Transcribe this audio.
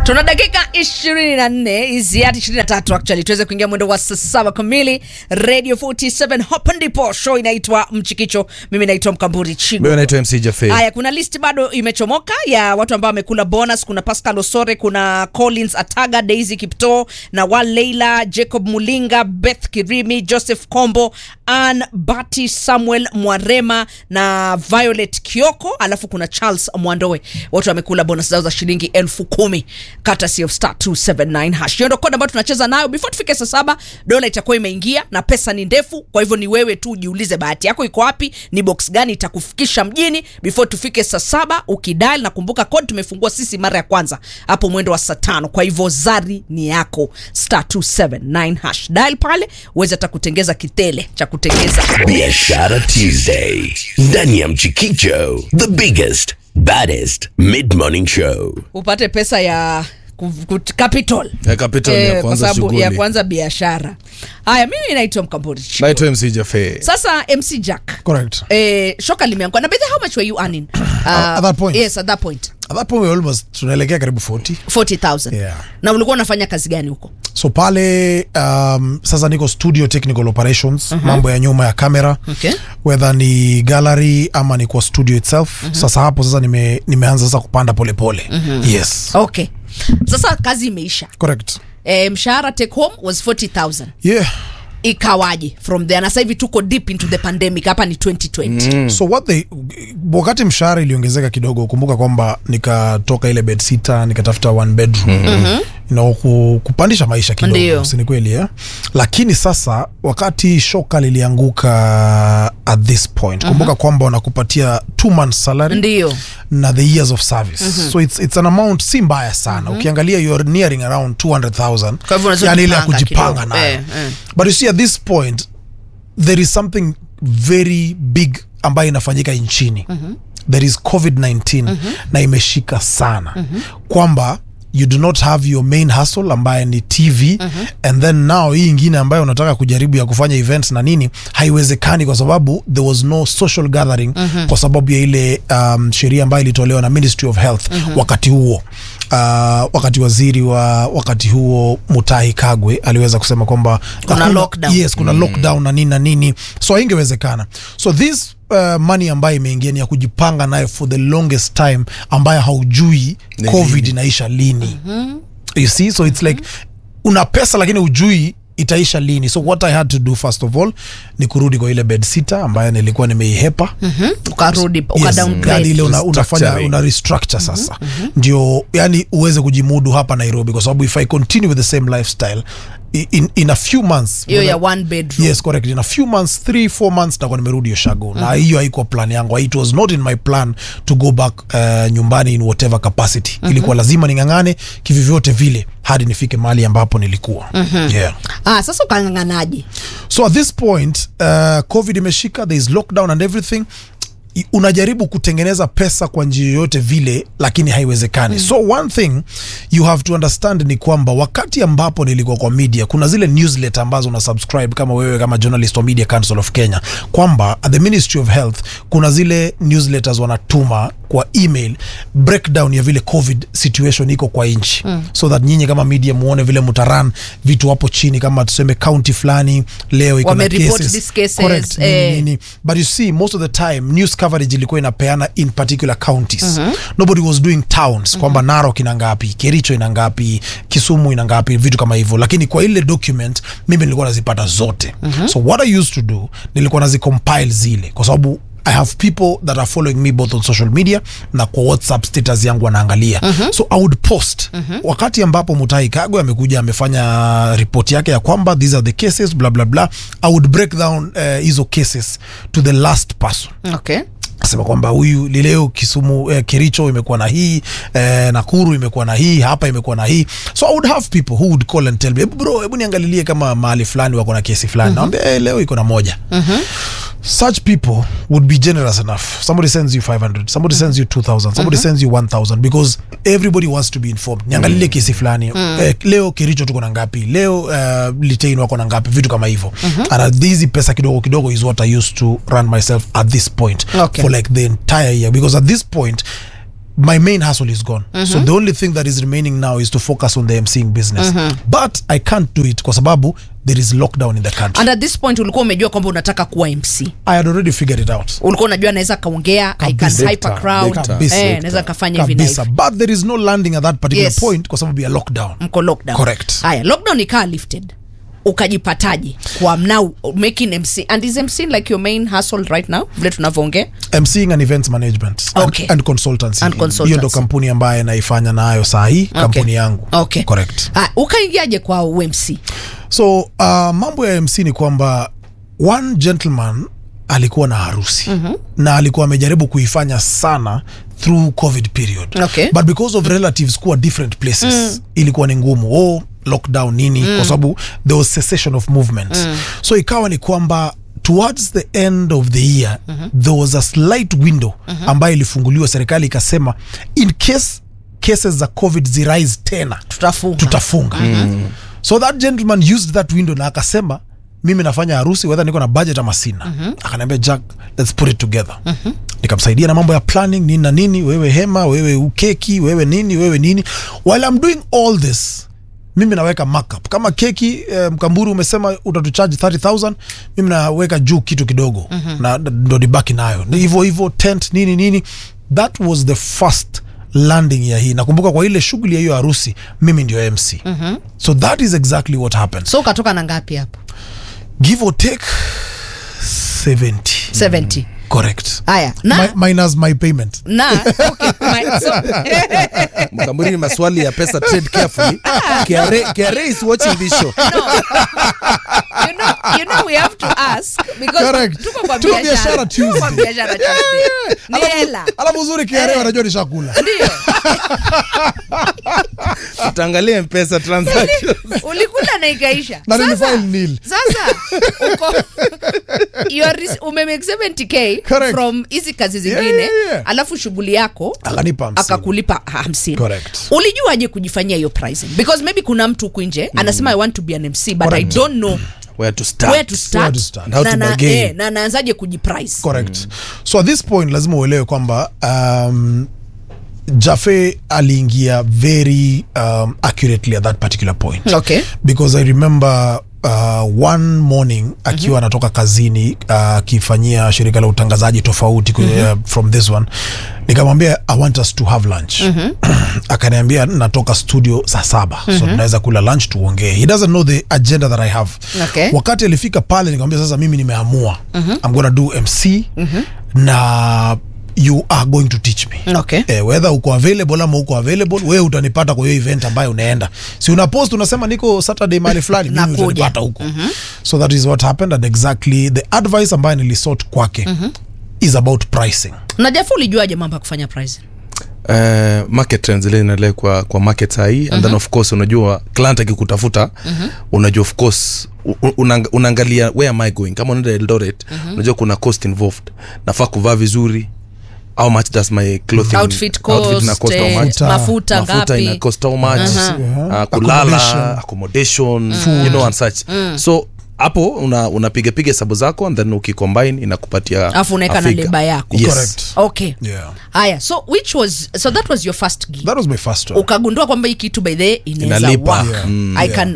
tuna dakika 24 hizi hadi 23 actually tuweze kuingia mwendo wa saa saba kamili radio 47 hapa ndipo show inaitwa mchikicho mimi naitwa mkamburi chigo Mimi naitwa MC Jaffe. haya kuna list bado imechomoka ya watu ambao wamekula bonus kuna pascal osore kuna collins ataga daisy kipto na wal leila jacob mulinga beth kirimi joseph kombo an bati samuel mwarema na violet kioko alafu kuna charles mwandoe wote wamekula bonus zao za shilingi elfu kumi courtesy of star 279 hash hiyo ndo kodi ambayo tunacheza nayo before tufike saa saba dola itakuwa imeingia na pesa ni ndefu kwa hivyo ni wewe tu ujiulize bahati yako iko wapi ni box gani itakufikisha mjini before tufike saa saba ukidal na kumbuka kodi tumefungua sisi mara ya kwanza hapo mwendo wa saa tano kwa hivyo zari ni yako star 279 hash dial pale uweze hata kutengeza kitele cha kutengeza Biashara Tuesday ndani ya Mchikicho, the biggest baddest mid morning show. upate pesa ya ku- ku- capital Ya capital ni ya kwa kuanza sababu ya shughuli. kuanza biashara haya mimi naitwa mkambori Chico. naitwa MC Jaffe. sasa mc jack Correct. eh, shoka limeangua na bethe how much were you earning uh, At that point? yes at that point At that point we almost tunaelekea karibu 40 40000 Yeah. na ulikuwa unafanya kazi gani huko so pale um, sasa niko studio technical operations mambo ya nyuma ya kamera Okay. whether ni gallery ama ni kwa studio itself sasa hapo sasa nime, nimeanza sasa kupanda polepole pole. yes okay sasa kazi imeisha correct eh, mshahara take home was 40000 yeah ikawaje from there na sasa hivi tuko deep into the pandemic hapa ni 2020 so what they wakati mshahara iliongezeka kidogo kumbuka kwamba nikatoka ile bed sita nikatafuta one bedroom mm-hmm. you know, ku, kupandisha maisha Ndio. kidogo si ni kweli eh? lakini sasa wakati shoka lilianguka at this point kumbuka kwamba wanakupatia two months salary ndio na the years of service so it's, it's an amount si mbaya sana ukiangalia you're nearing around 200000 Kwa hivyo unaweza yani ile ya kujipanga kujipanga kidogo. nayo Eh, eh. but you see at this point there is something very big ambayo inafanyika nchini there is covid-19 na imeshika sana kwamba you do not have your main hustle ambaye ni tv and then now hii ingine ambayo unataka kujaribu ya kufanya events na nini haiwezekani kwa sababu there was no social gathering kwa sababu ya ile um, sheria ambayo ilitolewa na ministry of health wakati huo Uh, wakati waziri wa wakati huo Mutahi Kagwe aliweza kusema kwamba Kuna hakuna- lockdown. yes kuna lockdown na nini na nini so haingewezekana so this uh, money ambayo imeingia ni ya kujipanga nayo for the longest time ambayo haujui Ni covid lini. inaisha lini you see so it's like una pesa lakini ujui itaisha lini so what i had to do first of all ni kurudi kwa ile bed sita ambayo nilikuwa nimeihepa ukarudi Yes, ukadowngrade yani ile una, unafanya Restructuring. una restructure sasa ndio yani uweze kujimudu hapa nairobi kwa sababu if i continue with the same lifestyle i- in, in a few months hiyo ya one bedroom yes correct in a few months three four months nakuwa nimerudi oshago na hiyo haikuwa plan yangu it was not in my plan to go back uh, nyumbani in whatever capacity ilikuwa lazima ning'ang'ane kivyovyote vile hadi nifike mahali ambapo nilikuwa yeah. ah, sasa ukang'ang'anaje so at this point uh, covid imeshika there is lockdown and everything I- unajaribu kutengeneza pesa kwa njia yoyote vile lakini haiwezekani mm. so one thing you have to understand ni kwamba wakati ambapo nilikuwa kwa media kuna zile newsletter ambazo una subscribe kama wewe kama journalist wa media council of kenya kwamba at the ministry of health kuna zile newsletters wanatuma kwa email breakdown ya vile covid situation iko kwa nchi mm. so that nyinyi kama media muone vile mutaran vitu hapo chini kama tuseme county fulani leo iko na Wamereport cases. these cases, Correct, nini, eh. nini. but you see most of the time news coverage ilikuwa inapeana in particular counties nobody was doing towns kwamba narok ina ngapi kericho ina ngapi kisumu ina ngapi vitu kama hivyo lakini kwa ile document mimi nilikuwa nazipata zote so what i used to do nilikuwa nazicompile zile kwa sababu I have people that are following me both on social media na kwa WhatsApp status yangu wanaangalia so I would post wakati ambapo Mutahi Kagwe amekuja amefanya ripoti yake ya kwamba these are the cases blah blah blah I would break down eh, hizo cases to the last person okay sema kwamba huyu lileo Kisumu eh, Kericho imekuwa na hii eh, Nakuru imekuwa na hii hapa imekuwa na hii so I would have people who would call and tell me "Hebu bro hebu niangalilie kama mahali fulani wako na kesi fulani naambia eh, leo iko na moja such people would be generous enough somebody sends you 500 somebody sends you 2000 somebody sends you 1000 because everybody wants to be informed niangalilie kesi fulani eh, leo kericho tuko na ngapi leo uh, litain wako na ngapi vitu kama hivyo and hizi pesa kidogo kidogo is what i used to run myself at this point Okay. for like the entire year because at this point my main hustle is gone so the only thing that is remaining now is to focus on the emceeing business but i can't do it kwa sababu there is lockdown in the country and at this point ulikuwa umejua kwamba unataka kuwa mc i had already figured it out ulikuwa unajua naweza kaongea i can Kabisa. hyper crowd Kabisa. eh, naweza kafanya hivi na kabisa hivi but there is no landing at that particular Yes. point kwa sababu ya lockdown mko lockdown Correct. haya lockdown ikaa lifted ukajipataje kwa now making mc and is mc like your main hustle right now vile tunavyoongea mcing and events management Okay. and, and consultancy And consultancy. hiyo ndo kampuni ambaye naifanya nayo saa hii kampuni yangu okay. correct Ah, ukaingiaje kwa umc so uh, mambo ya mc ni kwamba one gentleman alikuwa na harusi mm-hmm. na alikuwa amejaribu kuifanya sana through covid period Okay. but because of relatives kuwa different places mm. ilikuwa ni ngumu oh, lockdown nini mm. kwa sababu there was cessation of movement mm. so ikawa ni kwamba towards the end of the year mm-hmm. there was a slight window mm-hmm. ambayo ilifunguliwa serikali ikasema in case cases za covid zirise tena tutafunga tutafunga mm. so that gentleman used that window na akasema mimi nafanya harusi wedha niko na budget ama sina mm-hmm. akaniambia jack let's put it together mm-hmm. nikamsaidia na mambo ya planning nini na nini wewe hema wewe ukeki wewe nini wewe nini while I'm doing all this mimi naweka markup kama keki eh, mkamburu umesema utatucharge 30000 mimi naweka juu kitu kidogo mm-hmm. na ndo nibaki nayo Ni hivyo hivyo tent nini nini that was the first landing ya hii nakumbuka kwa ile shughuli ya hiyo harusi mimi ndio mc mm-hmm. so that is exactly what happened so ukatoka na ngapi hapo give or take 70 70 correct haya na Mi- minus my payment na okay, my, so, mkamburi ni maswali ya pesa trade carefully KRA, KRA is watching this show you know, you know we have to ask because Correct. tuko kwa Tuko biashara biashara tuko kwa Tuesday. biashara Tuesday ni hela alafu uzuri kiarea wanajua nishakula ndio tutaangalia mpesa transactions ulikula na ikaisha Na Sasa- nilifile nil. sasa uko you are rec- umemake 70k Correct. from hizi kazi zingine Yeah, yeah, yeah. alafu shughuli yako Akanipa hamsini. akakulipa hamsini Correct. ulijuaje kujifanyia hiyo pricing because maybe kuna mtu huku nje anasema i want to be an mc but i Correct. don't know where to start where to start, Where to start. And how na, to na, bargain. eh, na naanzaje kujiprice correct so at this point lazima uelewe kwamba um, jafe aliingia very um, accurately at that particular point Okay. because i remember uh, one morning akiwa anatoka kazini uh, akifanyia shirika la utangazaji tofauti mm-hmm. uh, from this one nikamwambia i want us to have lunch mm-hmm. akaniambia natoka studio saa saba mm-hmm. so tunaweza kula lunch tuongee he doesn't know the agenda that i have Okay. wakati alifika pale nikamwambia sasa mimi nimeamua mm-hmm. i'm gonna do mc mm-hmm. na you are going to teach me Okay. eh, whether uko available ama uko available wewe utanipata kwa hiyo event ambayo unaenda si una post unasema niko saturday mahali fulani mimi Nakuja. utanipata huko so that is what happened and exactly the advice ambayo nilisort kwake is about pricing na jafu ulijuaje mambo ya kufanya pricing uh, market trends ile inaendelea kwa, kwa market sahii and then of course unajua client akikutafuta unajua of course u- u- unang, unaangalia where am i going kama unaenda eldoret unajua kuna cost involved nafaa kuvaa vizuri how much does my clothing Outfit cost, ina cost how eh, much mafuta mafuta ngapi? ina cost how much Yeah. uh, kulala Accommodation. accommodation you know and such so hapo una unapiga piga hesabu zako and then ukicombine inakupatia alafu unaweka a na figure. leba yako yes. Correct. okay yeah haya so which was so that was your first gig that was my first one ukagundua kwamba hii kitu by the way inaweza Inalipa. work Yeah. Mm, I, yeah. can,